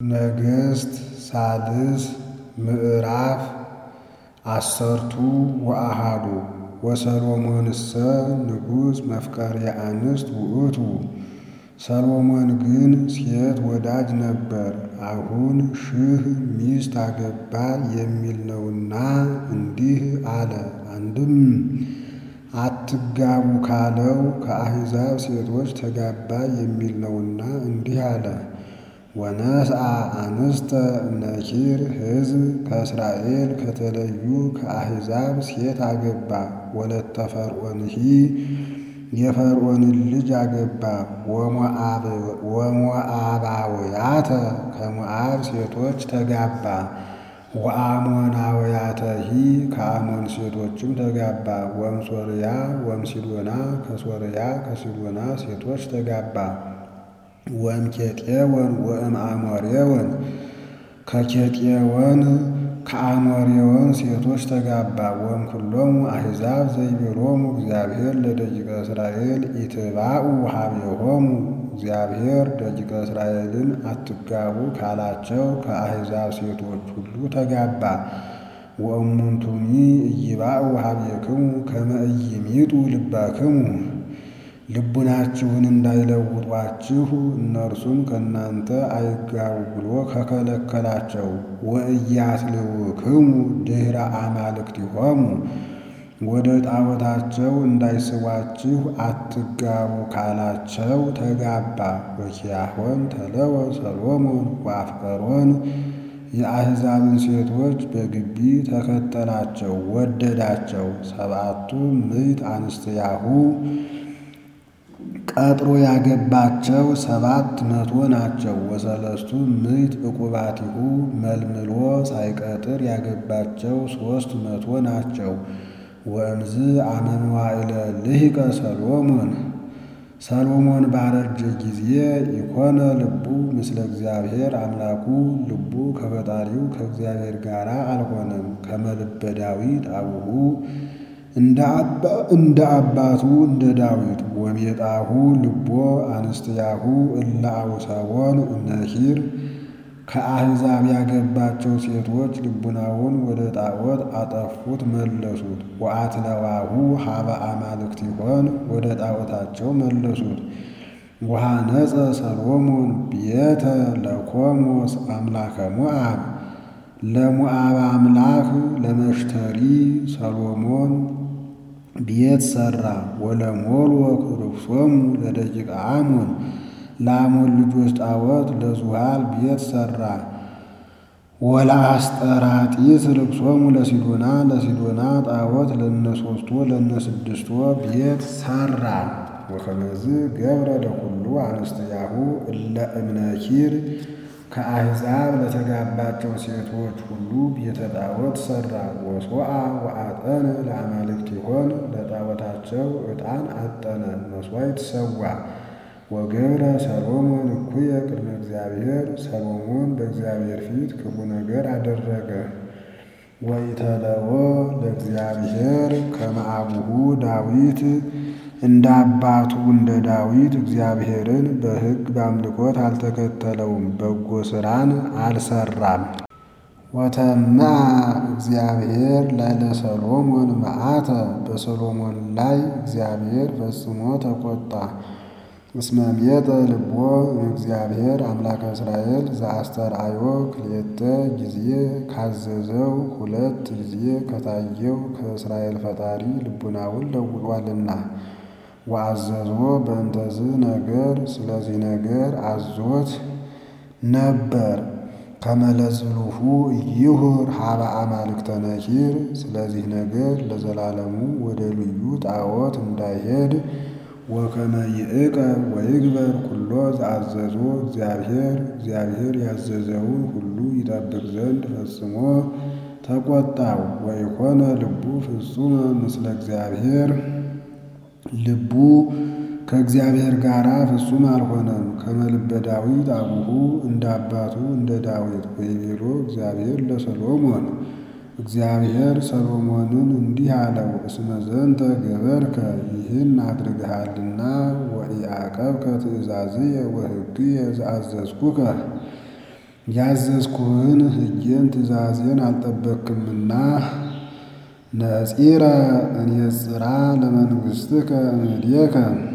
ነገሥት ሳልስ ምዕራፍ አሰርቱ ወአሃዱ ወሰሎሞንሰ ንጉሥ መፍቀርየ አንስት ውእቱ። ሰሎሞን ግን ሴት ወዳጅ ነበር። አሁን ሺህ ሚስት አገባ የሚል ነውና እንዲህ አለ። አንድም አትጋቡ ካለው ከአሕዛብ ሴቶች ተጋባ የሚል ነውና እንዲህ አለ። ወነስአ አንስተ እምነኪር ሕዝብ ከእስራኤል ከተለዩ ከአሕዛብ ሴት አገባ። ወለተ ፈርዖንሂ የፈርዖንን ልጅ አገባ። ወሞዓባውያተ ከሞዓብ ሴቶች ተጋባ። ወአሞናውያተሂ ከአሞን ሴቶችም ተጋባ። ወምሶርያ ወምሲዶና ከሶርያ ከሲዶና ሴቶች ተጋባ። ወእምኬጤዎን ወእምአሞሬዎን ከኬጤዎን ከአሞሬዎን ሴቶች ተጋባ። ወእምኩሎሙ አሕዛብ ዘይቤሎሙ እግዚአብሔር ለደቂቀ እስራኤል ኢትባኡ ኀቤሆሙ እግዚአብሔር ደቂቀ እስራኤልን አትጋቡ ካላቸው ከአሕዛብ ሴቶች ሁሉ ተጋባ። ወእሙንቱኒ ኢይባኡ ኀቤክሙ ከመ ኢይሚጡ ልበክሙ ልቡናችሁን እንዳይለውጧችሁ እነርሱም ከእናንተ አይጋቡ ብሎ ከከለከላቸው። ወኢያስልውክሙ ድኅረ አማልክቲሆሙ ወደ ጣዖታቸው እንዳይስቧችሁ አትጋቡ ካላቸው ተጋባ። ወኪያሆን ተለወ ሰሎሞን ወአፍቀሮን የአሕዛብን ሴቶች በግቢ ተከተላቸው፣ ወደዳቸው። ሰብዓቱ ምዕት አንስትያሁ ቀጥሮ ያገባቸው ሰባት መቶ ናቸው። ወሰለስቱ ምዕት ዕቁባቲሁ መልምሎ ሳይቀጥር ያገባቸው ሦስት መቶ ናቸው። ወእምዝ አመ መዋዕለ ልሂቀ ሰሎሞን ሰሎሞን ባረጀ ጊዜ ኢኮነ ልቡ ምስለ እግዚአብሔር አምላኩ ልቡ ከፈጣሪው ከእግዚአብሔር ጋር አልሆነም። ከመ ልበ ዳዊት አቡሁ እንደ አባቱ እንደ ዳዊት ወሜጣሁ ልቦ አንስትያሁ እለ አውሰቦን እምነኪር ከአሕዛብ ያገባቸው ሴቶች ልቡናውን ወደ ጣዖት አጠፉት መለሱት። ወአትለዋሁ ኀበ አማልክቲሆን ወደ ጣዖታቸው መለሱት። ወሐነጸ ሰሎሞን ቤተ ለኮሞስ አምላከ ሞዓብ ለሞዓብ አምላክ ለመሽተሪ ሰሎሞን ቤት ሠራ። ወለሞልወክ ርኩሶሙ ለደቂቀ አሞን ለአሞን ልጆች ጣዖት ለዙሃል ቤት ሠራ። ወለአስጠራጢስ ርኩሶሙ ለሲዶና ለሲዶና ጣዖት ለነሶስቶ ለነስድስቶ ቤት ሠራ። ወከመዝ ገብረ ለኩሉ አንስትያሁ እለ እምነኪር ከአሕዛብ ለተጋባቸው ሴቶች ሁሉ ቤተ ጣዖት ሠራ። ወሶአ ወአጠነ ለአማልክቲሆን ለጣዖታቸው ዕጣን አጠነ፣ መሥዋዕት ሰዋ። ወገብረ ሰሎሞን እኩየ ቅድመ እግዚአብሔር ሰሎሞን በእግዚአብሔር ፊት ክፉ ነገር አደረገ። ወኢተለወ ለእግዚአብሔር ከመ አቡሁ ዳዊት እንደ አባቱ እንደ ዳዊት እግዚአብሔርን በሕግ በአምልኮት አልተከተለውም፣ በጎ ሥራን አልሰራም። ወተመዐ እግዚአብሔር ላዕለ ሰሎሞን መዓተ በሰሎሞን ላይ እግዚአብሔር ፈጽሞ ተቆጣ። እስመ ሜጠ ልቦ እግዚአብሔር አምላከ እስራኤል ዘአስተርአዮ ክልኤተ ጊዜ ካዘዘው ሁለት ጊዜ ከታየው ከእስራኤል ፈጣሪ ልቡናውን ለውጧልና። ወአዘዞ በእንተዝ ነገር ስለዚህ ነገር አዞት ነበር። ከመለዝሉሁ ኢይሁር ኀበ አማልክተ ነኪር ስለዚህ ነገር ለዘላለሙ ወደ ልዩ ጣዖት እንዳይሄድ ወከመ ይዕቀብ ወይግበር ኩሎ ዘአዘዞ እግዚአብሔር እግዚአብሔር ያዘዘውን ሁሉ ይጠብቅ ዘንድ ፈጽሞ ተቆጣው። ወኢኮነ ልቡ ፍጹመ ምስለ እግዚአብሔር ልቡ ከእግዚአብሔር ጋር ፍጹም አልሆነም። ከመ ልበ ዳዊት አቡሁ እንደ አባቱ እንደ ዳዊት ወይቤሎ እግዚአብሔር ለሰሎሞን እግዚአብሔር ሰሎሞንን እንዲህ አለው፣ እስመ ዘንተ ገበርከ ይህን አድርግሃልና ወኢዐቀብከ ትእዛዝየ ወሕግየ ዘአዘዝኩከ ያዘዝኩህን ሕጌን ትእዛዜን አልጠበቅክምና ነጺረ እንየጽራ ለመንግሥትከ እምኔከ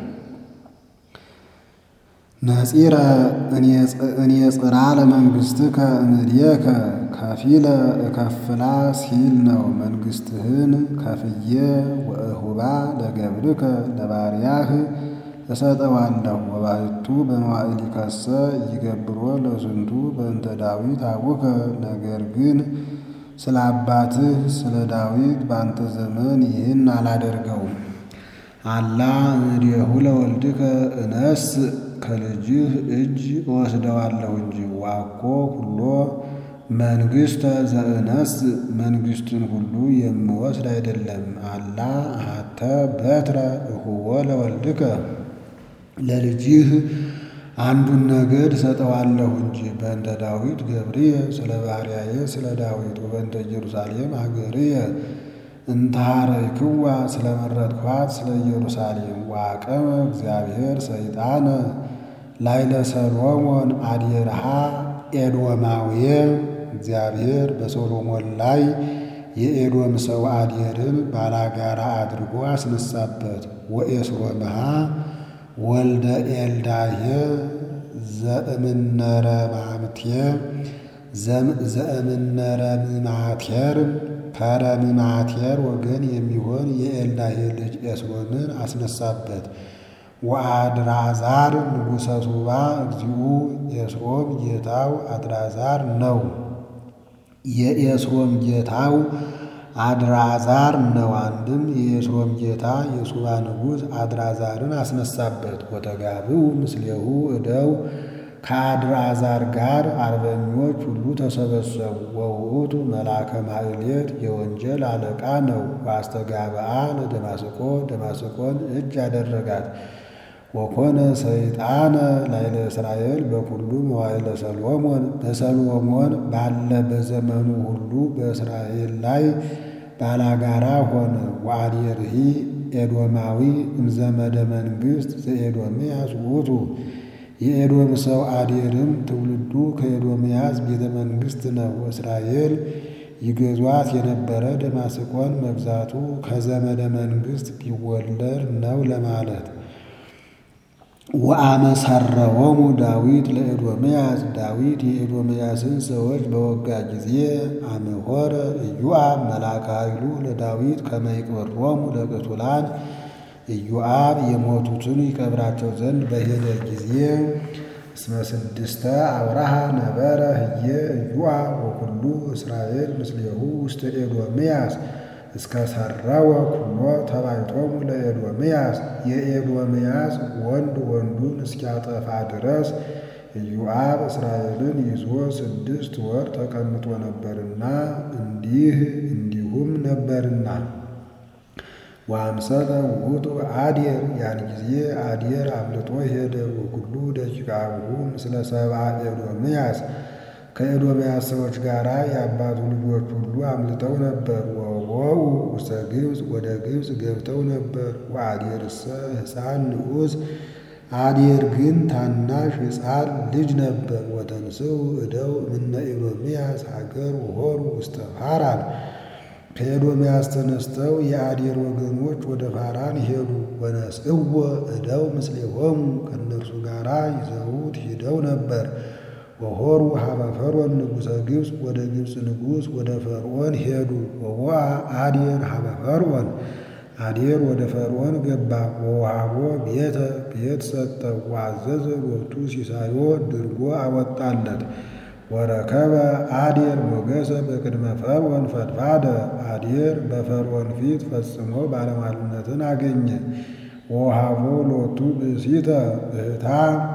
ነጺረ እንየጽራ ለመንግሥትከ እምኔከ ከፊለ እከፍላ ሲል ነው። መንግሥትህን ከፍዬ ወእሁባ ለገብርከ ለባሪያህ እሰጠዋለሁ። ወባሕቱ በመዋዕሊከሰ ይገብሮ ለዝንቱ በእንተ ዳዊት አቡከ ነገር ግን ስለ አባትህ ስለ ዳዊት በአንተ ዘመን ይህን አላደርገውም። አላ እምኔሁ ለወልድከ እነስ ከልጅህ እጅ እወስደዋለሁ እንጂ ዋኮ ሁሎ መንግሥተ ዘእነስ መንግሥትን ሁሉ የምወስድ አይደለም። አላ አሐተ በትረ እሁቦ ለወልድከ ለልጅህ አንዱን ነገድ ሰጠዋለሁ እንጂ በእንተ ዳዊት ገብርየ ስለ ባሪያዬ ስለ ዳዊት ወበእንተ ኢየሩሳሌም ሀገርየ እንተሃረይክዋ ስለ መረጥኳት ስለ ኢየሩሳሌም ዋቀመ እግዚአብሔር ሰይጣነ ላይለ ሰሎሞን አድየርሃ ኤዶማውየ እግዚአብሔር በሶሎሞን ላይ የኤዶም ሰው አድየርን ባላጋራ አድርጎ አስነሳበት። ወኤስሮምሃ ወልደ ኤልዳሄ ዘእምነረምማቴር ከረምማቴር ወገን የሚሆን የኤልዳሄ ልጅ ኤስሮምን አስነሳበት። ወአድራዛር ንጉሠ ሱባ እግዚኡ ኤስሮም ጌታው አድራዛር ነው። የኤስሮም ጌታው አድራዛር ነው። አንድም የኤስሮም ጌታ የሱባ ንጉሥ አድራዛርን አስነሳበት። ወተጋብኡ ምስሌሁ እደው ከአድራዛር ጋር አርበኞች ሁሉ ተሰበሰቡ። ወውእቱ መልአከ ማዕሌት የወንጀል አለቃ ነው። ወአስተጋብአ ለደማስቆ ደማስቆን እጅ አደረጋት። ወኮነ ሰይጣነ ላይለ እስራኤል በኩሉ መዋዕለ ሰሎሞን በሰሎሞን ባለ በዘመኑ ሁሉ በእስራኤል ላይ ባላጋራ ሆነ። ወአድየርሂ ኤዶማዊ እምዘመደ መንግሥት ዘኤዶምያስ ውእቱ የኤዶም ሰው አዴርም ትውልዱ ከኤዶምያስ ቤተ መንግሥት ነው። እስራኤል ይገዟት የነበረ ደማስቆን መግዛቱ ከዘመደ መንግሥት ቢወለድ ነው ለማለት። ወአመሰረዎሙ ዳዊት ለኤዶምያስ ዳዊት የኤዶምያስን ሰዎች በወጋ ጊዜ አመሆረ ኢዮአብ መልአከ ኃይሉ ለዳዊት ከመ ይቅብሮሙ ለቅቱላን ኢዮአብ የሞቱትን ይቀብራቸው ዘንድ በሄደ ጊዜ እስመ ስድስተ አብርሃ ነበረ ህየ ኢዮአብ ወኩሉ እስራኤል ምስሌሁ ውስተ ኤዶምያስ እስከ ሰረወ ኩሎ ተባይቶሙ ለኤዶምያስ የኤዶምያስ ወንድ ወንዱን እስኪያጠፋ ድረስ ኢዮአብ እስራኤልን ይዞ ስድስት ወር ተቀምጦ ነበርና እንዲህ እንዲሁም ነበርና ወአምሰለ ውእቱ አድየር ያን ጊዜ አድየር አምልጦ ሄደ። ወኩሉ ደቂቀ አቡሁ ምስለ ሰብአ ኤዶምያስ ከኤዶምያስ ሰዎች ጋር የአባቱ ልጆች ሁሉ አምልጠው ነበር። ወወኡ ውስተ ግብፅ ወደ ግብፅ ገብተው ነበር። ወአድየርሰ ሕፃን ንዑስ አድየር ግን ታናሽ ሕፃን ልጅ ነበር። ወተንሥኡ እደው እምነ ኤዶምያስ ሀገር ወሆሩ ውስተ ፋራን ከኤዶምያስ ተነስተው የአዴር ወገኖች ወደ ፋራን ሄዱ። ወነስእዎ እደው ምስሌሆሙ ከእነርሱ ጋር ይዘውት ሂደው ነበር። ወሆሩ ሀበ ፈርዖን ንጉሠ ግብፅ ወደ ግብፅ ንጉሥ ወደ ፈርዖን ሄዱ። ወወአ አዴር ሀበ ፈርዖን አዴር ወደ ፈርዖን ገባ። ወውሃቦ ቤተ ቤት ሰጠው። ወአዘዘ ሎቱ ሲሳዮ ድርጎ አወጣለት። ወረከበ አዴር ሞገሰ በቅድመ ፈርዖን ፈድፋደ አዴር በፈርዖን ፊት ፈጽሞ ባለሟልነትን አገኘ። ወውሃቦ ሎቱ ብእሲተ እህታ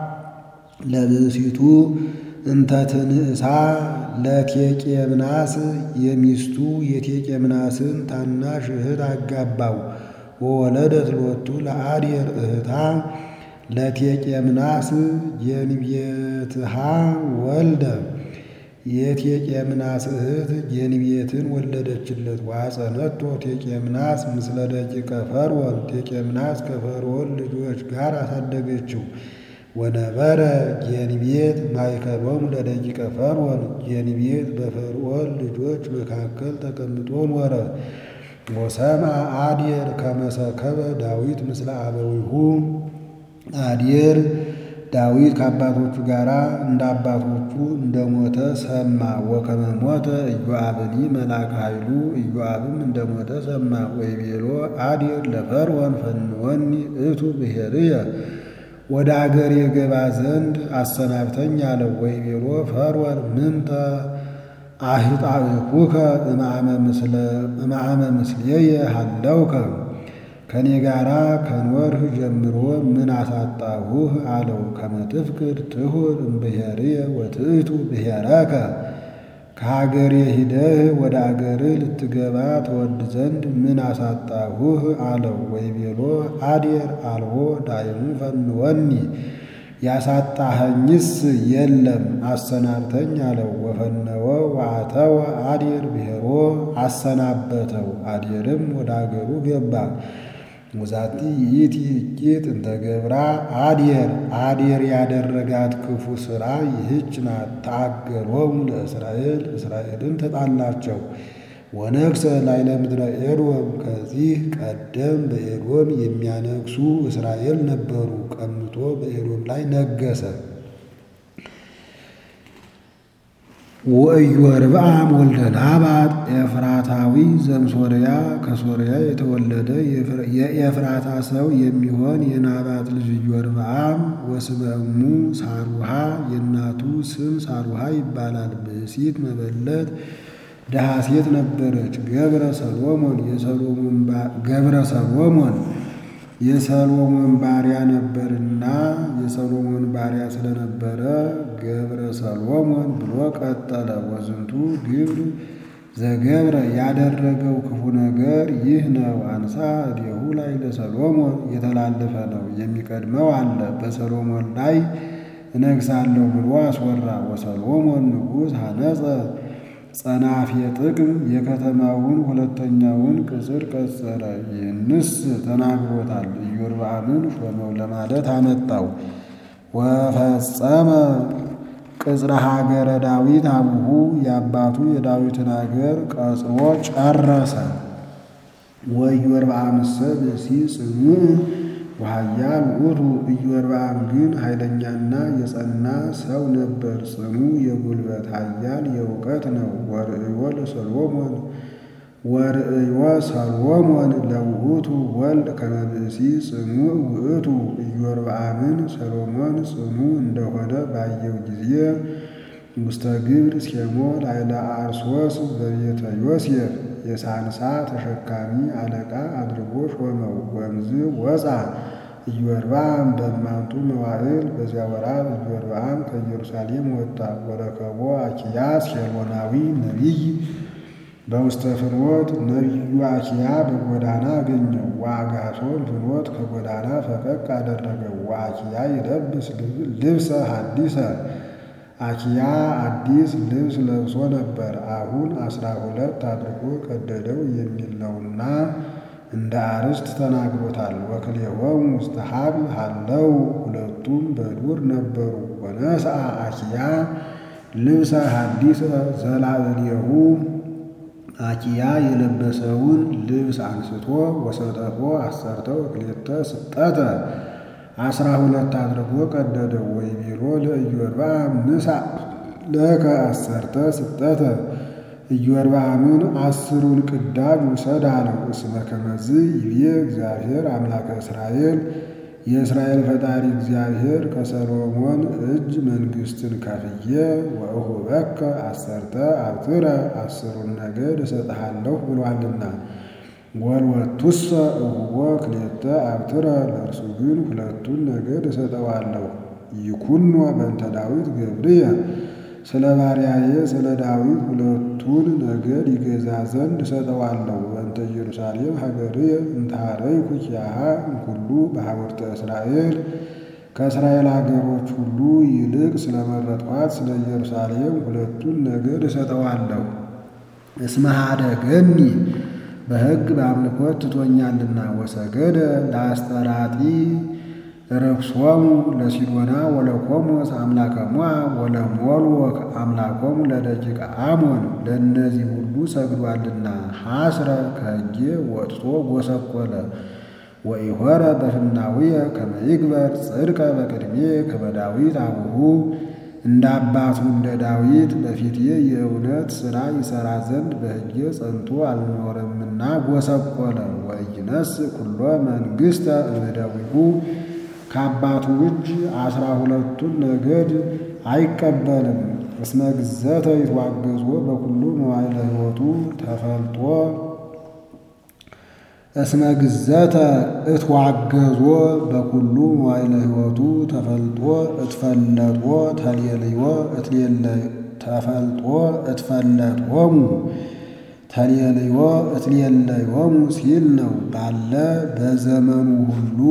ለብእሲቱ እንተ ትንእሳ ለቴቄምናስ የሚስቱ የቴቄምናስን ታናሽ እህት አጋባው። ወወለደት ሎቱ ለአዴር እህታ ለቴቄምናስ የንቤትሃ ወልደ የቴቄምናስ እህት የንቤትን ወለደችለት። ዋጸነቶ ቴቄምናስ ምስለ ደቂቀ ፈርዖን ቴቄምናስ ከፈርዖን ልጆች ጋር አሳደገችው። ወነበረ ጌንቤት ማእከሎሙ ለደቂቀ ፈርዖን ጌንቤት በፈርዖን ልጆች መካከል ተቀምጦ ኖረ። ወሰምዐ አዴር ከመ ሰከበ ዳዊት ምስለ አበዊሁ አዴር ዳዊት ከአባቶቹ ጋር እንደ አባቶቹ እንደሞተ ሰማ። ወከመ ሞተ ኢዮአብኒ መልአከ ኃይሉ ኢዮአብም እንደሞተ ሰማ። ወይቤሎ አዴር ለፈርዖን ፈንወኒ እቱ ብሔርየ ወደ አገር የገባ ዘንድ አሰናብተኝ አለው። ወይቤሎ ፈርዖን ምንተ አህጣእኩከ እምአመ ምስሌየ ሀለውከ ከኔ ጋራ ከኖርህ ጀምሮ ምን አሳጣሁህ? አለው። ከመ ትፍቅድ ትሁር እምብሔርየ ወትእቱ ብሔረከ ከሀገሬ ሂደህ ወደ አገርህ ልትገባ ትወድ ዘንድ ምን አሳጣሁህ? አለው። ወይቤሎ አዴር አልቦ ዳይሙ ፈንወኒ ያሳጣኸኝስ የለም አሰናብተኝ አለው። ወፈነወ ወአተወ አዴር ብሔሮ አሰናበተው። አዴርም ወደ አገሩ ገባ። ወዛቲ ይእቲ እኪት እንተ ገብራ አዴር አዴር ያደረጋት ክፉ ሥራ ይህች ናት። ተአገሎሙ ለእስራኤል እስራኤልን ተጣላቸው። ወነግሠ ላዕለ ምድረ ኤዶም ከዚህ ቀደም በኤዶም የሚያነግሡ እስራኤል ነበሩ። ቀምቶ በኤዶም ላይ ነገሰ። ወኢዮርብዓም ወልደ ናባጥ ኤፍራታዊ ዘምሶርያ ከሶርያ የተወለደ የኤፍራታ ሰው የሚሆን የናባጥ ልጅ ኢዮርብዓም ወስመ እሙ ሳሩሃ የእናቱ ስም ሳሩሃ ይባላል። ብእሲት መበለት ድሃ ሴት ነበረች። ገብረ ሰሎሞን ገብረ ሰሎሞን የሰሎሞን ባሪያ ነበርና የሰሎሞን ባሪያ ስለነበረ ገብረ ሰሎሞን ብሎ ቀጠለ። ወዝንቱ ግብር ዘገብረ ያደረገው ክፉ ነገር ይህ ነው። አንሳ እዴሁ ላይ ለሰሎሞን የተላለፈ ነው። የሚቀድመው አለ። በሰሎሞን ላይ እነግሳለሁ ብሎ አስወራ። ወሰሎሞን ንጉሥ ሐነጸ ጸናፌ ጥቅም የከተማውን ሁለተኛውን ቅጽር ቀጸረ። ይህንስ ተናግሮታል። ኢዮርብዓምን ሾመው ለማለት አመጣው። ወፈጸመ ቅጽረ ሀገረ ዳዊት አቡሁ የአባቱ የዳዊትን አገር ቀጽሮ ጨረሰ። ወኢዮርብዓምሰ ብእሲ ጽኑዕ ወኃያል ውእቱ ኢዮርብዓም ግን ኃይለኛና የጸና ሰው ነበር። ጽኑ የጉልበት ኃያል የእውቀት ነው። ወርእዮ ለሰሎሞን ወርእዮ ሰሎሞን ለውእቱ ወልድ ከመ ብእሲ ጽኑዕ ውእቱ ኢዮርብዓምን ሰሎሞን ጽኑ እንደሆነ ባየው ጊዜ ውስተ ግብር ሴሞ ላዕለ አርሶስ በቤተ ዮሴፍ የሳንሳ ተሸካሚ አለቃ አድርጎ ሾመው። ወምዝ ወፃ ኢዮርብዓም በእማንቱ መዋዕል በዚያ ወራት ኢዮርብዓም ከኢየሩሳሌም ወጣ። ወረከቦ አኪያስ ሴሎናዊ ነቢይ በውስተ ፍኖት ነቢዩ አኪያ በጎዳና አገኘው። ወአጋሶን ፍኖት ከጎዳና ፈቀቅ አደረገው። ወአኪያ ይለብስ ልብሰ ሐዲሰ አኪያ አዲስ ልብስ ለብሶ ነበር። አሁን አስራ ሁለት አድርጎ ቀደደው የሚል ነውና እንደ አርስት ተናግሮታል። ወክልኤሆሙ ውስተ ሀብል ሀለው ሁለቱም በዱር ነበሩ። ወነስአ አኪያ ልብሰ ሐዲሰ ዘላዕሌሁ አኪያ የለበሰውን ልብስ አንስቶ ወሰጠፎ አሰርተው እክሌተ ስጠተ አስራ ሁለት አድርጎ ቀደደው። ወይቤሎ ለኢዮርብዓም ንሳ ለከ አሰርተ ስጠተ ኢዮርብዓምን አስሩን ቅዳጅ ውሰድ አለው። እስመ ከመዝ ይቤ እግዚአብሔር አምላከ እስራኤል የእስራኤል ፈጣሪ እግዚአብሔር ከሰሎሞን እጅ መንግሥትን ከፍዬ ወእሁበከ አሰርተ አብትረ አስሩን ነገድ እሰጥሃለሁ ብሏልና ወልወቱሰ እሁቦ ክሌተ አብትረ ለእርሱ ግን ሁለቱን ነገድ እሰጠዋለሁ። ይኩኖ በእንተ ዳዊት ገብርየ ስለ ባሪያዬ ስለ ዳዊት ሁለቱን ነገድ ይገዛ ዘንድ እሰጠዋለሁ። በእንተ ኢየሩሳሌም ሀገርየ እንታረይኩ ኪያሃ እምኩሉ በሀገርተ እስራኤል ከእስራኤል አገሮች ሁሉ ይልቅ ስለመረጥኋት ስለ ኢየሩሳሌም ሁለቱን ነገድ እሰጠዋለሁ። እስመ ኀደገኒ በሕግ በአምልኮት ትቶኛልና ወሰገደ ለአስጠራጢ ርክሶሙ ለሲዶና ወለቆሞስ አምላከ ሞዓብ ወለሞልወክ አምላኮሙ ለደቂቀ አሞን ለእነዚህ ሁሉ ሰግዷልና ሐስረ ከእጄ ወጥቶ ጎሰቆለ። ወኢሖረ በፍናውየ ከመ ይግበር ጽድቀ በቅድሜ ከመ ዳዊት አቡሁ እንደ አባቱ እንደ ዳዊት በፊቴ የእውነት ሥራ ይሠራ ዘንድ በሕጌ ጸንቶ አልኖረምና ጎሰቆለ። ወኢይነስ ኩሎ መንግሥተ እምደዊሁ ከአባቱ እጅ አስራ ሁለቱን ነገድ አይቀበልም። እስመ ግዘተ ይትዋገዞ በኩሉ መዋዕለ ሕይወቱ ተፈልጦ እስመ ግዘተ እትዋገዞ በኩሉ መዋዕለ ሕይወቱ ተፈልጦ እትፈለጦ ተሌልዮ ተፈልጦ እትፈለጦሙ ተሌልዮ እትሌለዮሙ ሲል ነው። ባለ በዘመኑ ሁሉ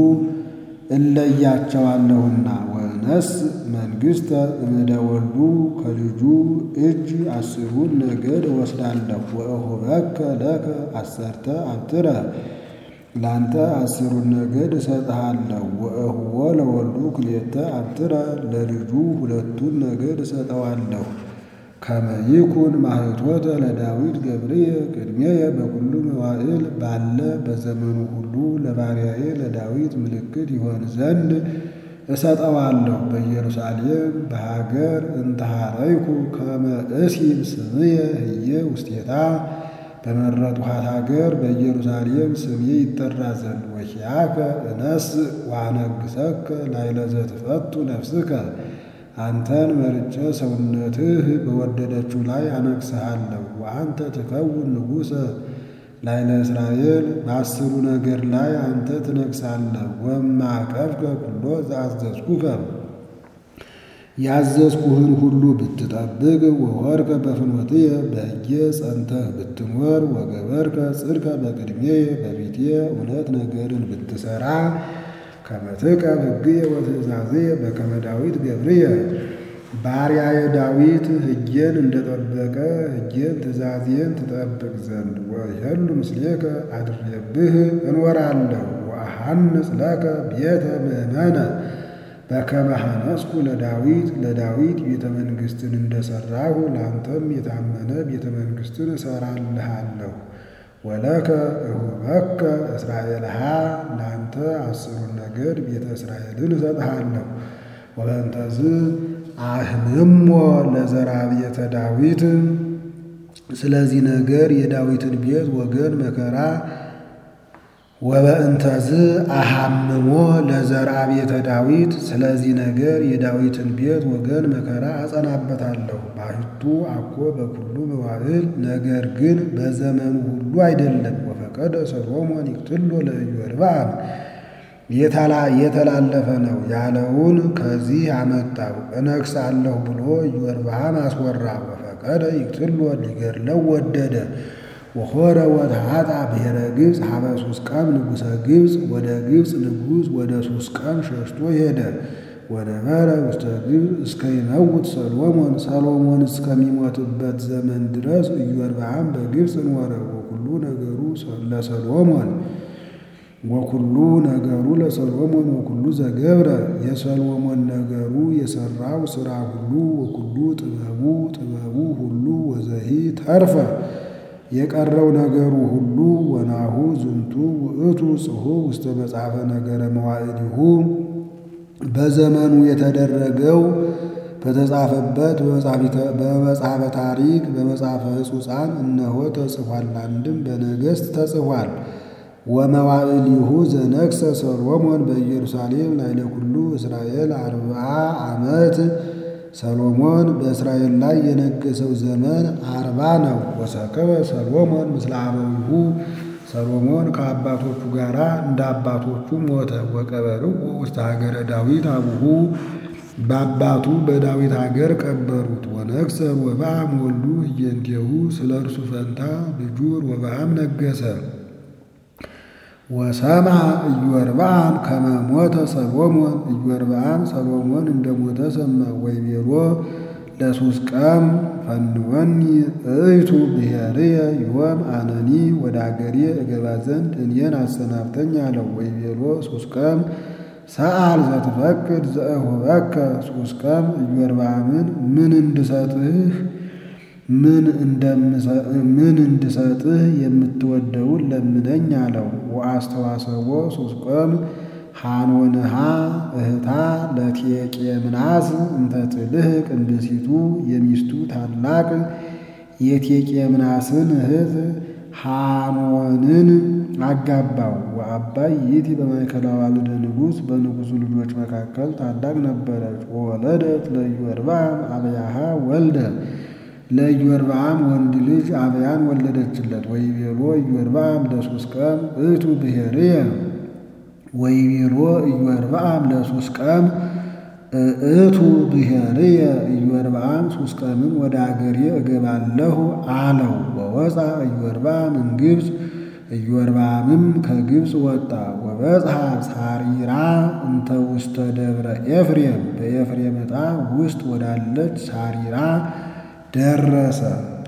እለያቸዋለሁና ወነስ መንግሥተ እምደ ወልዱ ከልጁ እጅ አስሩን ነገድ እወስዳለሁ። ወእሁበከ ለከ አሰርተ አብትረ ላንተ አስሩን ነገድ እሰጥሃለሁ። ወእሁቦ ለወልዱ ክልኤተ አብትረ ለልጁ ሁለቱን ነገድ እሰጠዋለሁ። ከመ ይኩን ማኅቶተ ለዳዊት ገብርየ ቅድሜየ በኩሉ መዋዕል ባለ በዘመኑ ሁሉ ለባሪያዬ ለዳዊት ምልክት ይሆን ዘንድ እሰጠዋለሁ። በኢየሩሳሌም በሀገር እንተሃረይኩ ከመ እሲብ ስምየ ህየ ውስቴታ በመረጥኋት ሀገር በኢየሩሳሌም ስሜ ይጠራ ዘንድ ወኪያከ እነስ ዋነግሰከ ላዕለ ዘትፈቱ ነፍስከ አንተን መርጬ ሰውነትህ በወደደችው ላይ አነግሥሃለሁ። ወአንተ ትከውን ንጉሠ ላዕለ እስራኤል በአስሩ ነገር ላይ አንተ ትነግሣለህ። ወማዕቀብከ ኩሎ ዘአዘዝኩከ ያዘዝኩህን ሁሉ ብትጠብቅ ወወርከ በፍኖትየ በሕጌ ጸንተህ ብትኖር ወገበርከ ጽድቀ በቅድሜየ በፊቴ እውነት ነገርን ብትሠራ ከመ ትቀብ ሕግየ ወትእዛዝየ በከመ ዳዊት ገብርየ ባሪያዬ ዳዊት ሕጌን እንደጠበቀ ሕጌን ትእዛዝየን ትጠብቅ ዘንድ ወይሄሉ ምስሌከ አድሬብህ እኖራለሁ። ወአሐንጽ ለከ ቤተ ምእመነ በከመ ሐነጽኩ ለዳዊት ለዳዊት ቤተ መንግሥትን እንደሠራሁ ለአንተም የታመነ ቤተ መንግሥትን እሠራልሃለሁ። ወለከ እሁበከ እስራኤልሃ ለአንተ አስሩን ነገድ ቤተ እስራኤልን እሰጥሃለሁ። ወበእንተዝ አህምሞ ለዘራ ቤተ ዳዊት ስለዚህ ነገር የዳዊትን ቤት ወገን መከራ ወበእንተዝ አሐምሞ ለዘራ ቤተ ዳዊት ስለዚህ ነገር የዳዊትን ቤት ወገን መከራ አጸናበታለሁ። ባሕቱ አኮ በኩሉ መዋዕል ነገር ግን በዘመኑ ሁሉ አይደለም። ወፈቀደ ሰሎሞን ይቅትሎ ለኢዮርብዓም የተላለፈ ነው ያለውን ከዚህ አመጣው። እነግሣለሁ ብሎ ኢዮርብዓም አስወራ። ወፈቀደ ይቅትሎ ሊገድለው ወደደ። ወሖረ ወተዓጣ ብሔረ ግብፅ ሀበ ሱስቃም ንጉሠ ግብፅ ወደ ግብፅ ንጉሥ ወደ ሱስቃም ሸሽቶ ሄደ። ወነበረ ውስተ ግብፅ እስከ ይመውት ሰሎሞን ሰሎሞን እስከሚሞትበት ዘመን ድረስ ኢዮርብዓም በግብፅ ኖረ። ወኩሉ ነገሩ ለሰሎሞን ወኩሉ ነገሩ ለሰሎሞን ወኩሉ ዘገብረ የሰሎሞን ነገሩ የሠራው ሥራ ሁሉ ወኩሉ ጥበቡ ጥበቡ ሁሉ ወዘሂ ተርፈ የቀረው ነገሩ ሁሉ ወናሁ ዝንቱ ውእቱ ጽሑፍ ውስተ መጽሐፈ ነገረ መዋዕሊሁ በዘመኑ የተደረገው በተጻፈበት በመጽሐፈ ታሪክ በመጽሐፈ ሕጹፃን እነሆ ተጽፏል። አንድም በነገሥት ተጽፏል። ወመዋዕሊሁ ዘነግሠ ሰሎሞን በኢየሩሳሌም ላዕለ ኩሉ እስራኤል አርብዓ ዓመት ሰሎሞን በእስራኤል ላይ የነገሰው ዘመን አርባ ነው። ወሰከበ ሰሎሞን ምስለ አበዊሁ ሰሎሞን ከአባቶቹ ጋር እንደ አባቶቹ ሞተ። ወቀበርዎ ውስተ ሀገረ ዳዊት አቡሁ በአባቱ በዳዊት ሀገር ቀበሩት። ወነግሠ ሮብዓም ወልዱ ህየንቴሁ ስለ እርሱ ፈንታ ልጁ ሮብዓም ነገሰ። ወሰማ ኢዮርብዓም ከመ ሞተ ሰሎሞን ኢዮርብዓም ሰሎሞን እንደሞተ ሰማ። ወይቤሎ ለሱስቃም ፈንወኒ እይቱ ብሔርየ ዮም አነኒ ወደ አገሬ እገባ ዘንድ እኔን አሰናብተኝ አለው። ወይቤሎ ሱስቃም ሰአል ዘትፈቅድ ዘእሁበከ ሱስቀም ኢዮርብዓምን ምን እንድሰጥህ ምን እንድሰጥህ የምትወደውን ለምነኝ አለው። ወአስተዋሰቦ ሱስቆም ሐኖንሃ እህታ ለቴቄምናስ እንተ ትልህቅ እንድሲቱ የሚስቱ ታላቅ የቴቄምናስን እህት ሐኖንን አጋባው። ወአባይ ይእቲ በማእከለ አዋልደ ንጉሥ በንጉሡ ልጆች መካከል ታላቅ ነበረች። ወወለደት ለኢዮርብዓም አብያሃ ወልደ ለኢዮርብዓም ወንድ ልጅ አብያን ወለደችለት። ወይቤሎ ኢዮርብዓም ለሱስቀም እቱ ብሔርየ ወይቤሎ ኢዮርብዓም ለሱስቀም እቱ ብሔርየ ኢዮርብዓም ሱስቀምን ወደ አገሬ እገባለሁ አለው። ወወፃ ኢዮርብዓም እምግብፅ ኢዮርብዓምም ከግብፅ ወጣ። ወበጽሐ ሳሪራ እንተ ውስተ ደብረ ኤፍሬም በኤፍሬም ዕጣ ውስጥ ወዳለች ሳሪራ ደረሰ።